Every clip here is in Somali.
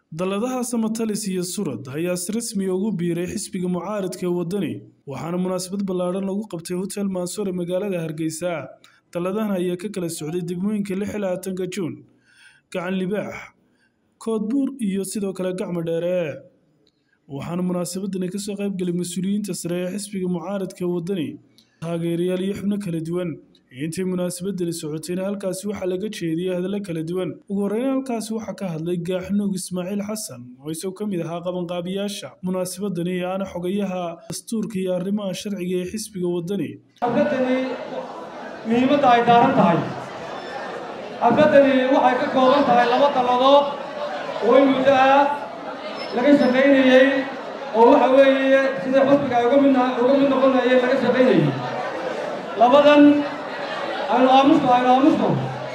dalladaha samatalis iyo surad ayaa si rasmi ugu biiray xisbiga mucaaradka ee waddani waxaana munaasabad ballaadhan lagu qabtay hotel mansour ee magaalada hargeysa dalladahan ayaa ka kala socday degmooyinka lix iyo labaatanka juun gacan libaax koodbuur iyo sidoo kale gacmo dheere waxaana munaasabadani kasoo qaybgelay mas-uuliyiinta sare ee xisbiga mucaaradka ee waddani taageerayaal iyo xubno kala duwan intii munaasabadani socotayna halkaasi waxaa laga jeediyey hadallo kala duwan ugu horreyn halkaasi waxaa ka hadlay gaaxnuug ismaaciil xasan oo isagoo ka mid ahaa qabanqaabiyaasha munaasabadani aana xogayaha dastuurka iyo arrimaha sharciga ee xisbiga waddani xafladani muhiimadda ay daaran tahay xafladani waxay ka kooban tahay laba dalladood oo in muddo ah laga shaqaynayey oo waxa weeye sida xusbiga ay uga mid uga mid noqonayeen laga shaqaynayey labadan aynu aamusto aynu aamusto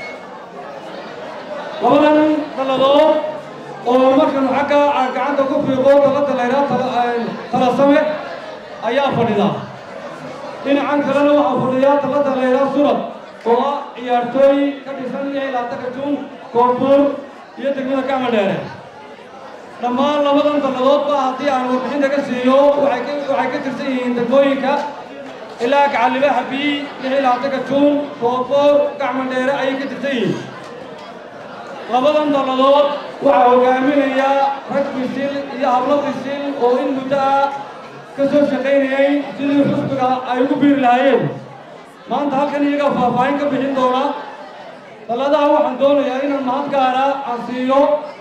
labadan dalladood oo markanu xagga gacanta ku fiiqo dalladda laydhaha talasame ayaa fadhida dhinacan kalena waxaa fadhiyaa dalladda laydhaha surad oo ah ciyaartooy ka dhisan lix iyo labaatanka juun koonfuur iyo degmada gacma dheere dhammaan labadan dalladoodba haddii aan warbixinta ka siiyo waxay ka tirsan yihiin degmooyinka ilaa gacallibaaxa bii lix iyo labaatanka juun koonfuur gacma dheere ayay ka tirsan yihiin labadan dalladood waxaa hogaaminaya rag bisil iyo hablo bisil oo in muddo ah ka soo shaqaynayay sidii xusbiga ay ugu biiri lahaayeen maanta halkan iyagaa faahfaahin ka bixin doona dalladaha waxaan doonayaa inaan mahad gaara aan siiyo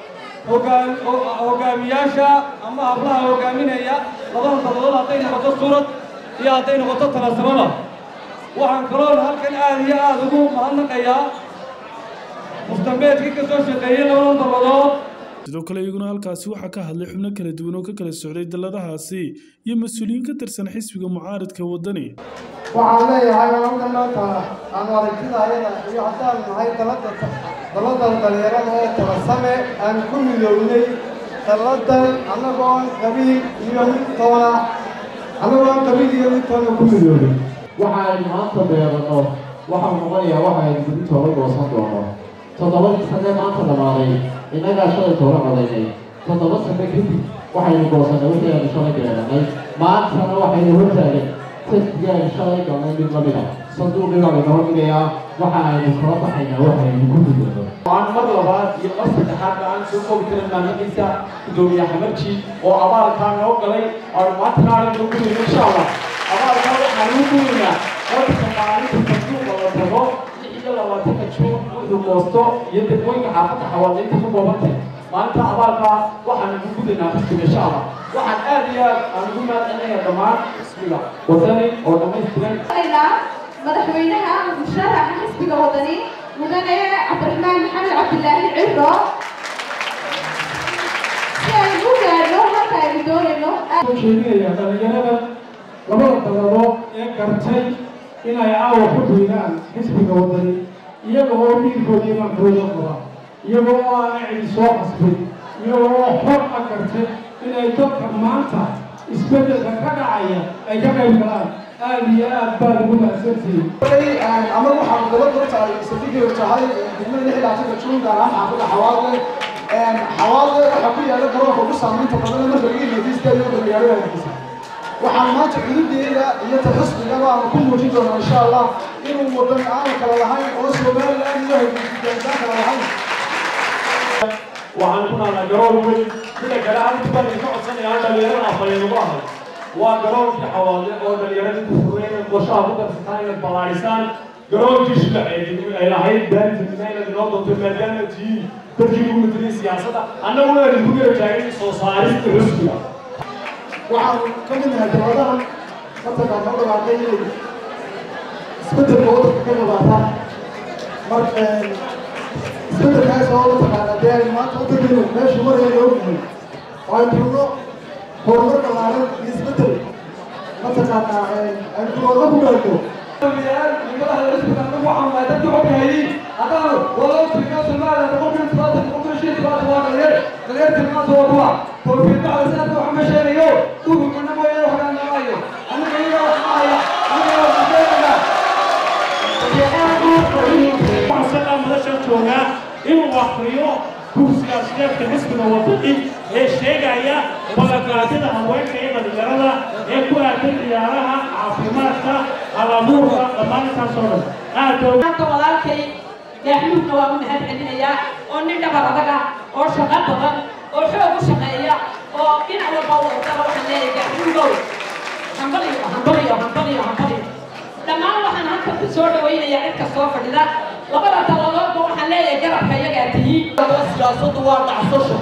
hogaamiyaasha ama hablaha hogaaminaya labadan dalladood hadday noqoto surad iyo hadday noqoto talasamada waxaan kaloon halkan aad iyo aad ugu mahadnaqayaa mustambeedkii ka soo shaqeeyey labadan dalladood sidoo kale iyaguna halkaasi waxaa ka hadlay xubno kala duwan oo ka kala socday dalladahaasi iyo mas-uuliyiin ka tirsan xisbiga mucaaradka waddani waxaan leeyahay halkan maanta aanu aragtida ayada iyo haddaan nahay dalada dalladan dhalinyarada ee talasame aan ku midownay dalladan annagoon qabiil iyo mid toona annagoon qabiil iyo mid toona ku midownay waxaaynu maanta beeranno waxau noqonayaa waxaynu gudi toola goosan doono toddobadii sanee maanta dhamaaday innagaa shalay toola codaynay toddoba sane kadib waxaynu goosannay wixii aynu shalay beeranay maantana waxaynu hortaagan tadkii aynu shalay galnay mid lamid a sanduuqii baa laynoo dhigayaa waxa aynu kala baxaynaa waxaynu ku gudano aan mar labaad iyo mar saddexaad aan soo koobi karin maamadiisa gudoomiye xamarji oo abaalkaa noo galay aanu maanta naalan noo gudayno insha allah abaalkaa waxaan ugu gudaynaa marka maalinta sanduuqa la tago lix iyo labaatanka juun wuxuu goosto iyo degmooyinka xaafadda xawaadinta ku koobantay maalinta abaalkaa waxaan ugu gudaynaa xisbiga insha allah waxaan aad iyo aad aan ugu mahadcelinayaa dhammaan xisbiga wadani oo dhammaystiran madaxweynaha musharaxa xisbiga wadani mudane cabdiraxmaan maxamed cabdilaahi ciro si aynu u gaadhno halka aynu doonayno jeedinayaa dhalinyarada labada dalladood ee gartay inay caawa ku duydaan xisbiga wadani iyaga oo dhiirkooda imaankooda qaba iyaga oo aana cidi soo qasbin iyaga oo xor a gartay inay dadka maanta isbeddelka ka dhacaya ay ka qayb galaan aad iyo aad baa lagu mahadsantihiin ama waxaan dabada tahay sadigii tahay degmada lix iyo labaatanka juun gaar ahaan xaafadda xawaadle xawaadle waxaa ku yaala garoonka ugu saamaynta badan marka laga hediista iyo magaalada hargeysa waxaan maanta xududeeda iyo taxusbigaba aan ku muujin doonaa insha allah inuu wadan aanu kala lahayn oo somaliland iyo hargeysa kala lahayn waxaan ku nahnaa garoon weyn sida kale halka baan idinka codsanayaa dhalinyarada afhayeen ugu ahay waa garoonkii xawaale oo dhallinyaradii ku fureen qorshaha ku darsataan inaad ballaadhisaan garoonkii shulaceed ay lahayd baarintanima inaad inoo doonto maadaama tihiin dadkii ugu mataliyay siyaasadda annagu waan idinku gara taagay soo saarista xusbiga waxaan ka mid nahay dowladahan mataqaan noo dhawaaqay inay isbeddelka waddanka ka qabaataan marka isbeddelkaas oo mataqaana dee aynu maanta waddankeenu meeshu marayna ognahay oo aynu rabno horumar ballaaran iyo isbeddel mataqaana aynu kulooda ku gaarto inuu akriyo kursigaasideedka xisbiga wadani ee sheegaya ballanqaadyada haweenka iyo dhalinyarada ee ku aadan ciyaaraha caafimaadka halabuurka dhammaan intaas oo dhan aad maanta walaalkay gaaxmuudna waa u mahad celinayaa oo nin dhabar adaga oo shaqo badan oo xoog u shaqeeya oo dhinac walba u ordaba waxaan leeyahay gaaxmuudow hambaliyo hambaliyo hambaliyo hambaliyo dhammaan waxaan halkan ku soo dhawaynayaa cid kastoo fadhida labada taladoodba waxaan leeyahay garabka iyagaa tihiin siyaasaddu waa dhacsasho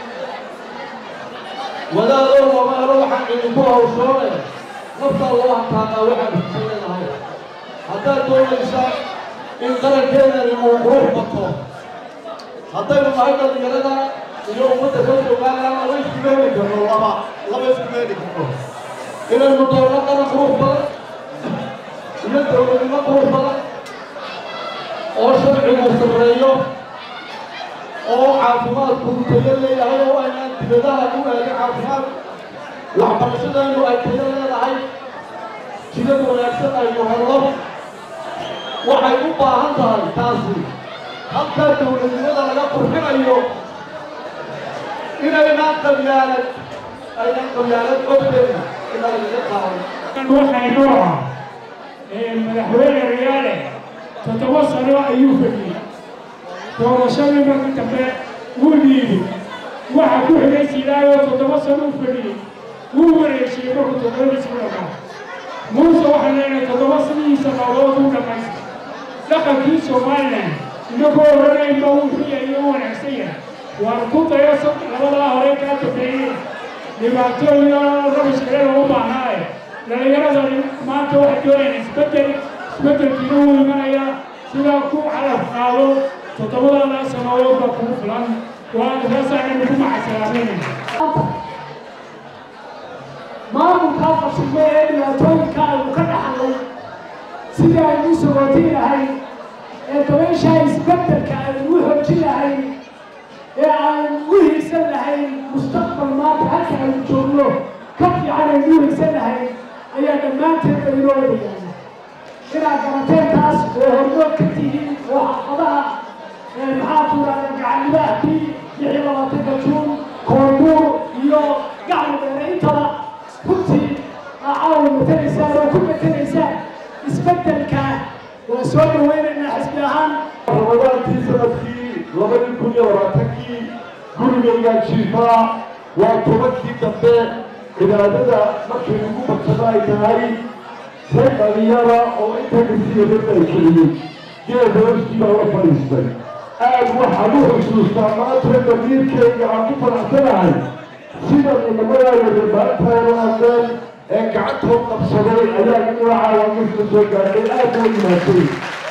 wadaadoo wamaalo waxaan idinku hawshoonaya naftaa loo hantaadaa waxaad hugsan leedahay haddaad doonaysaan in qarankeedani uu qurux bato haddaynu nahay dhalinyarada iyo ummadda ka joogaana laba iskumeeni karno laba laba iskumeeni karno inaynu doonno qaran qurux badan iyo dowladnimo qurux badan oo sharcigu sarreeyo oo caafimaadku tayo leeyahay oo aynaan dibadaha u eegin caafimaad waxbarashadaynu ay tayo leedahay jidad wanaagsan aynu helno waxay u baahan tahay taasi halkaa dowladnimada laga qurxinayo inaynaan qabyaalad aynan qabyaalad ogteyn inaan laga qaadan waxaynu ah madaxweyne riyaale toddoba sano ayuu fadhiyey doorashadii markii dambe wuu dhiibay waxa ku xigay sidaayoo toddoba sano u fadhiyey wuu wareejiyey markuu toddobadiisi u dhamaa muuse waxaan leenahay toddoba sanihiisa maalmood u dhamaystay dhaqankii somalilan inagoo odhanaynba wuu xuyay iyo u wanaagsan yahay waan ku dayo labadaa hore kaa dambeeyey dhibaato iyo rabish kale loo baahnaaye dhalinyarada maanta waxay doonayaan isbeddel isbeddelkiina wuu imanayaa sidaa ku calaf qaado toddobadaada sanadood baa kugu filan waa saasaana nagu macasalaameynaya maamulkaa fashilmay ee dhibaatooyinka aynu ka dhaxlay sidii aynu u sogootin lahay ee dabayshaa isbeddelka aynu u xoojin lahay ee aynu u hiigsan lahayn mustaqbal maanta halka aynu joogno ka fiican aynu u hiigsan lahayn ayaa dhammaanteed ba inoo wadayaana inaad garateen taas oo hormood ka tihiin oo xaafadaha maxaa tuuraadan gacannimaahkii lix iyo labaatanka juun koonbuur iyo gacmo dheere intaba runtii caawa matelaysaan oo ku matelaysaan isbeddelka waa soo dhaweynaynaa xisbi ahaan ramadaantii sanadkii labadii kun iyo labaatankii gurigaygaa jiifaa waa tobankii dambe cibaadada markay ugu badsado ay tahay rag dhalinyara oo inta kasiyadan ay keliyey geed hooskii baa la fadhiistay aad waxaan u xusuustaa maanta damiirkayga aan ku faraxsanahay sida inamadaada reerbaantaaynu hadleen ee gacantood qabsaday ayaa inuu caawamisla soo gaadhay aad loo yimaatay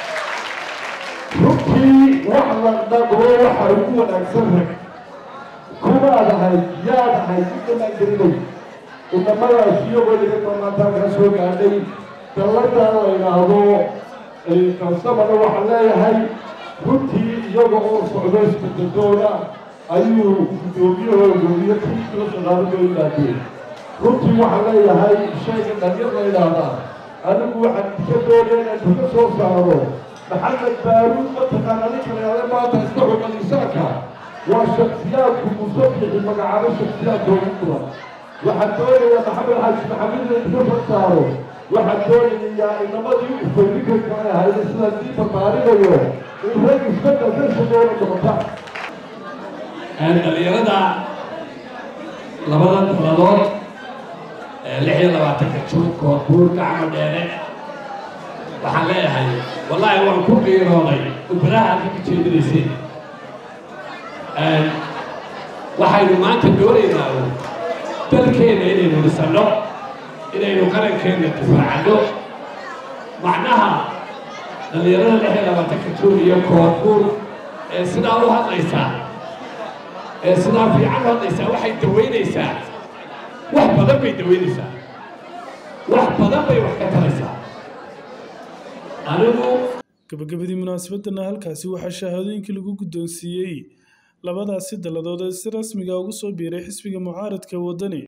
runtii wax la dhaqo waxa ugu wanaagsan rag kumaad ahayd yaad ahayd intamaan gelinay inamadaas iyagoo laga dhamaataan kaa soo gaadhay dalladan la yidhaahdo kalsamana waxaan leeyahay runtii iyaga oo socdo isbeddeldoona ayuu guddoomiyahooda gudoomiye kiisla shaqaalo loo yimaadeen runtii waxaan leeyahay shayga dhalinyar la yidhaahdaa anigu waxaan ka doonaya inaan ka soo saaro maxamed baaruud mataqaana ninka la yidhahda maanta iska xuman insaanka waa shaksiyaadku musabixi magacaabo shaksiyaadka ugu mudan waxaan doonayaa maxamed xaaji maxamed inaan ka soo saaro waxaan doonayaa inamadii ufaynikanka ay ahayd sidaan dii barbaarinayo in rag isbedel ka shaqeeya noqota dhalinyarada labada taladood lix iyo labaatanka juun koonbuur gacmo dheere waxaan leeyahay wallaahi waan ku qiirooday ubaraha aad ka jeedinayseen waxaynu maanta doonaynaa dalkeenna inaynu dhisanno inaynu qarankeenna difaacano macnaha dhalinyarada lix iyo labaatanka juun iyo koonbuur ee sidaa u hadlaysaa ee sidaa fiican u hadlaysaa waxay dawaynaysaa wax badan bay dawaynaysaa wax badan bay wax ka taraysaa anigu gabagabadii munaasabadana halkaasi waxaa shahaadooyinkii lagu guddoonsiiyey labadaasi dalladood ee si rasmiga ugu soo biiray xisbiga mucaaradka waddani